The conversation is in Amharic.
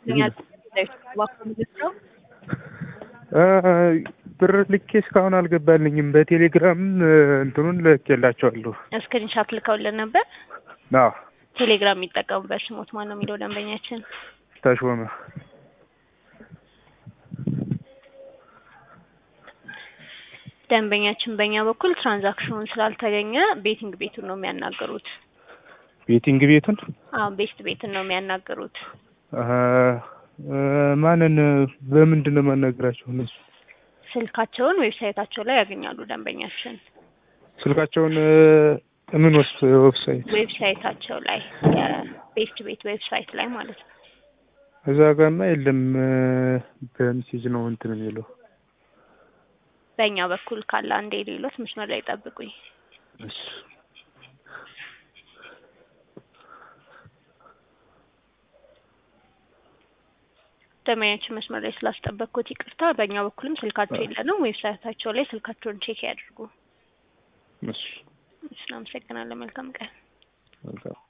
ብር ልኬ እስካሁን አልገባልኝም። በቴሌግራም እንትኑን ልኬላቸዋለሁ። ስክሪንሻት ልከውልን ነበር። አዎ ቴሌግራም የሚጠቀሙበት ስሞት ማን ነው የሚለው ደንበኛችን ተሾመ ደንበኛችን በእኛ በኩል ትራንዛክሽኑን ስላልተገኘ ቤቲንግ ቤቱን ነው የሚያናገሩት። ቤቲንግ ቤቱን አዎ ቤስት ቤትን ነው የሚያናገሩት። አሀ፣ ማንን በምንድን ነው የማናገራቸው? እነሱ ስልካቸውን ዌብሳይታቸው ላይ ያገኛሉ። ደንበኛችን ስልካቸውን ምን ወስ ዌብሳይት ዌብሳይታቸው ላይ የቤስት ቤት ዌብሳይት ላይ ማለት ነው። እዛ ጋማ የለም። በሜሴጅ ነው እንትን የሚለው በእኛ በኩል ካለ አንዴ ሌሎት መስመር ላይ ጠብቁኝ። እሺ ደንበኛችን መስመር ላይ ስላስጠበቅኩት ይቅርታ። በእኛ በኩልም ስልካቸው የለንም። ዌብሳይታቸው ላይ ስልካቸውን ቼክ ያድርጉ። እሺ እሺ፣ እናመሰግናለን። መልካም ቀን። መልካም